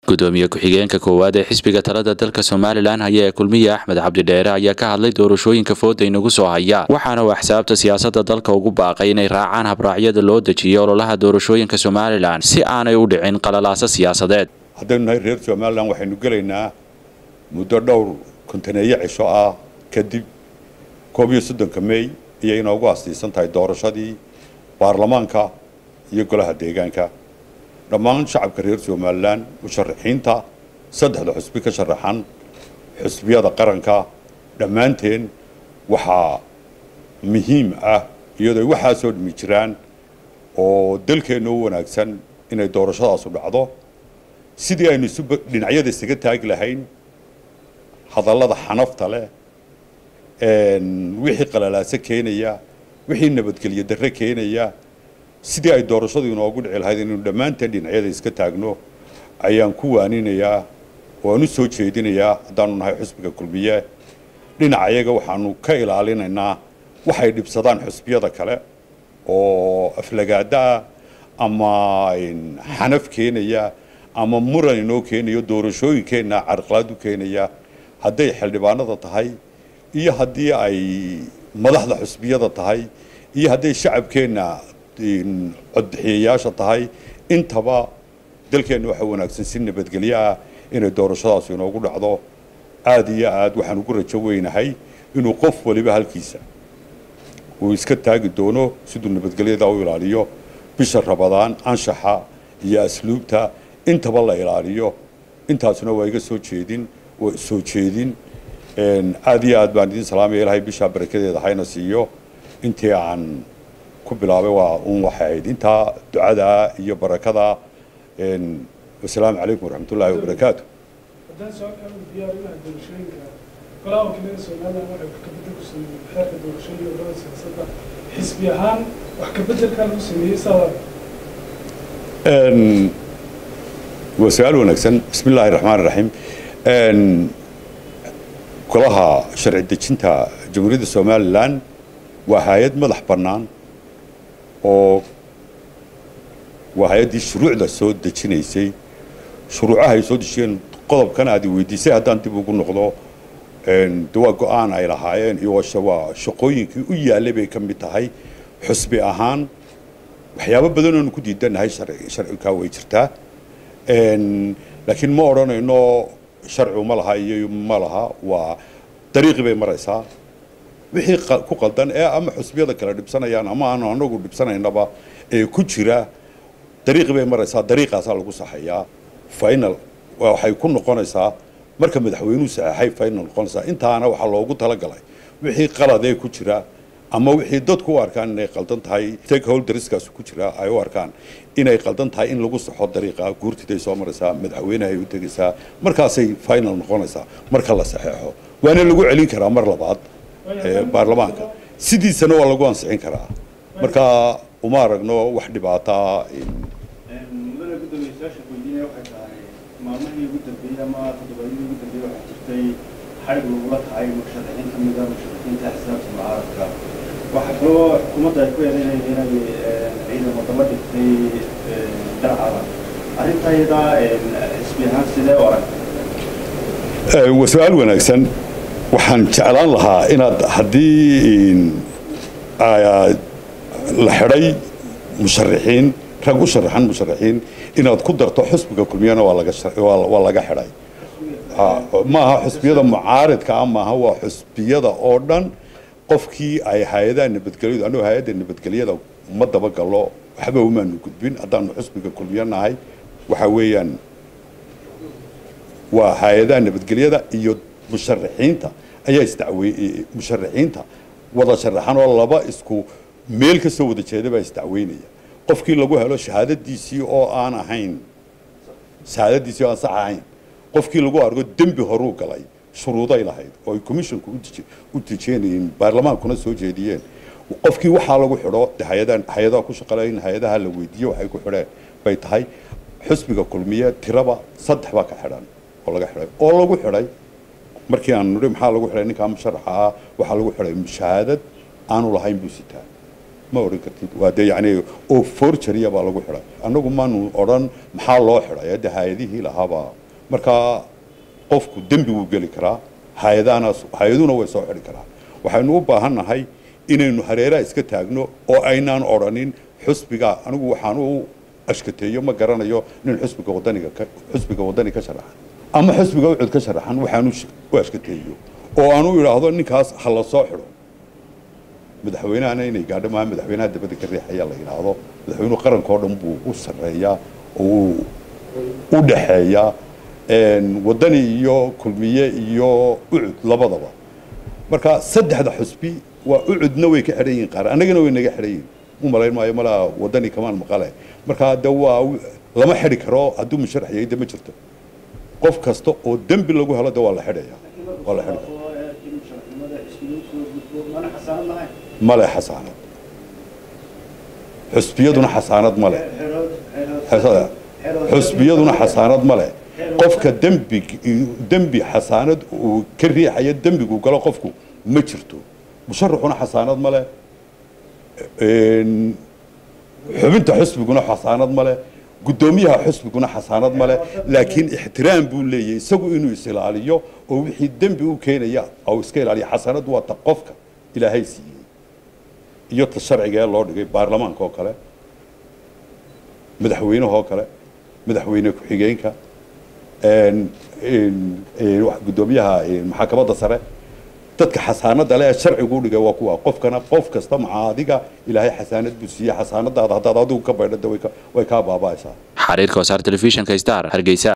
gudoomiye ku-xigeenka koowaad ee xisbiga talada dalka somalilan haya ee kulmiye axmed cabdidheere ayaa ka hadlay doorashooyinka fooda inagu soo haya waxaana uu axsaabta siyaasada dalka ugu baaqay inay raacaan habraacyada loo dejiyay ololaha doorashooyinka somalilan si aanay u dhicin qalalaasa siyaasadeed haddaynu nahay reer somalilan waxaynu gelaynaa muddo dhowr kontaneeyo cisho ah kadib koob iyo soddonka mey ayay inoogu astiisan tahay doorashadii baarlamaanka iyo golaha deegaanka dhammaan shacabka reer somalilan musharaxiinta saddexda xusbi ka sharaxan xusbiyada qaranka dhammaanteen waxaa muhiim ah iyadoo ay waxaasoo dhimi jiraan oo dalkeenna u wanaagsan inay doorashadaasu dhacdo sidii aynu isu dhinacyada isaga taagi lahayn hadallada xanafta leh wixii qalalaaso keenaya wixii nabadgelyo darre keenaya sidii ay doorashadu inoogu dhici lahayd inaynu dhammaanteen dhinacyada iska taagno ayaan ku waaninayaa waan u soo jeedinayaa haddaanu nahay xusbiga kulmiye dhinaca iyaga waxaanu ka ilaalinaynaa waxay dhibsadaan xusbiyada kale oo aflagaadaa ama xanaf keenaya ama muran inoo keenayo doorashooyinkeenna carqalaad u keenaya hadday xildhibaanada tahay iyo haddii ay madaxda xusbiyada tahay iyo hadday shacabkeenna codbixiyayaasha tahay intaba dalkeenna waxa wanaagsan si nabadgelyo ah inay doorashadaas inoogu dhacdo aada iyo aad waxaan ugu rajo weynahay inuu qof waliba halkiisa uu iska taagi doono siduu nabadgelyada u ilaaliyo bisha rabadaan anshaxa iyo asluubta intaba la ilaaliyo intaasuna waa iga soo jeedin waa soo jeedin aada iyo aad baan idin salaamaya ilahay bishaa barakadeeda hayna siiyo intii aan ku bilaabay waa un waxay ahayd intaa ducada iyo barakada wasalaamu calaykum waraxmat ullaahi wabarakaatu haddaan su-aalkaa u diyaarinaha doorashooyinka golaha wakiilada somalilan waxay wax kabedel ku sameeyey xeerka doorashooyinka urada siyaasadda xisbi ahaan wax kabedelkaa lagu sameeyey saada waa su-aal wanaagsan bismi illaahi raxmaan raxiim golaha sharci dejinta jamhuuriyadda somalilan waa hay-ad madax bannaan oo waa hay-addii shuruucda soo dejinaysay shuruucaha ay soo dejiyeen qodobkan aad i weydiisay haddaan dib ugu noqdo de waa go-aan ay lahaayeen iyo waa shaqooyinkii u yaallay bay ka mid tahay xusbi ahaan waxyaabo badan oonu ku diidanahay sharcikaa way jirtaa laakiin ma odhanayno sharcigu ma laha iyo ma laha waa dariiqii bay maraysaa wixii ku qaldan ee ama xusbiyada kale dhibsanayaan ama aanu anagu dhibsanaynaba ee ku jira dariiqii bay maraysaa dariiqaasaa lagu saxayaa final waxay ku noqonaysaa marka madaxweynuhu saxeexay final noqonaysaa intaana waxaa loogu talagalay wixii qaladee ku jira ama wixii dadku u arkaan inay qaldan tahay stakeholderskaas ku jira ay u arkaan inay qaldan tahay in lagu saxo dariiqa guurtiday soo maraysaa madaxweynaha ay u tegaysaa markaasay final noqonaysaa marka la saxeexo waana lagu celin karaa mar labaad baarlamaanka sidiisana waa lagu ansixin karaa marka uma aragno wax dhibaataa mudane gudoomiye su-aasha weydiinaya waxay tahay maalmihii ugu dambeeyey ama toddobaadyadii ugu dambeeyey waxaa jirtay xarig lagula kacay musharaxiin ka mida musharaxiinta xisaabta mucaaradka waxaa kaloo xukuumadda ay ku eedeynaya inay ciidamo daba dhigtay darcada arrintaa iyadaa xisbi ahaan sidee u aragtay waa su-aal wanaagsan waxaan jeclaan lahaa inaad haddii la xidhay musharaxiin rag u sharaxan musharaxiin inaad ku darto xusbiga kulmiyana waa laga xidhay ma aha xusbiyada mucaaridka ah maaha waa xusbiyada oo dhan qofkii ay hay-adaha nabadgelyadu anuu hay-adda nabadgelyada ma dabagallo waxba umaanu gudbin haddaanu xusbiga kulmiyo nahay waxa weeyaan waa hay-adaha nabadgelyada iyo musharaxiinta ayaa isdacwey musharaxiinta wada sharaxan oo laba isku meel ka soo wada jeeda baa isdacweynaya qofkii lagu helo shahaadadiisii oo aan ahayn shahaadadiisii oo aan sax ahayn qofkii lagu argo dembi horuu galay shuruuday lahayd oo ay commissionku u dejeenayeen baarlamaankuna soo jeediyeen qofkii waxaa lagu xidho hay-adaha hay-adaha ku shaqaleyn hay-adaha la weydiiyo waxay ku xidheen bay tahay xusbiga kulmiye tiraba saddex baa ka xidhan oo laga xidhay oo lagu xidhay markii aan nidhi maxaa lagu xidhay ninkaa musharaxa ah waxaa lagu xidhay mushahaadad aanu lahayn buu sitaa ma odhan kartid waa dee yacni oo forgeria baa lagu xidhay annagu maanu odhan maxaa loo xidhay hadda hay-adihii lahaabaa markaa qofku dembi wuu geli karaa hay-adahana hay-aduna way soo xidhi karaa waxaynu u baahan nahay inaynu hareeraha iska taagno oo aynaan odhanin xusbiga anigu waxaan u ashkateeyo ma garanayo nin xusbiga wadaniga ka xusbiga wadani ka sharaxan ama xusbiga ucud ka sharaxan waxaan u ashkateeyo oo aan u idhaahdo ninkaas ha la soo xidho madaxweynahana inay gaadho maaha madaxweynaha dabadda ka riixaya la yidhaahdo madaxweynuhu qaranka oo dhan buu u sarreeyaa oo uu u dhaxeeyaa wadani iyo kulmiye iyo ucud labadaba marka saddexda xusbi waa ucudna way ka xidhan yihiin qaar annagana way naga xidhan yihiin u malayn maayo malaa wadani kamaan maqale marka de waa lama xidhi karo hadduu musharax yahay de ma jirto qof kasta oo dembi lagu helo de waa la xidhaya waa la xidhi kara male xasaanad xusbiyaduna xasaanad male xusbiyaduna xasaanad male qofka dembi dembi xasaanad uu ka riixaya dembigu galo qofku ma jirto musharaxuna xasaanad male xubinta xusbiguna xasaanad male guddoomiyaha xusbiguna xasaanad male laakiin ixtiraam buu leeyahay isagu inuu is-ilaaliyo oo wixii dembi u keenaya oo iska ilaaliya xasanadu waa ta qofka ilaahay siiyey iyo ta sharciga ee loo dhigay baarlamaanka oo kale madaxweynaha oo kale madaxweyne ku-xigeenka guddoomiyaha maxaakamada sare dadka xasaanada leh ee sharcigu u dhigay waa kuwa qofkana qof kasta maca adiga ilaahay xasaanad buu siiyey xasaanadaada haddaad adigu ka baydhada way kaa baaba'aysaa xariirka wasaar telefishinka star hargeysa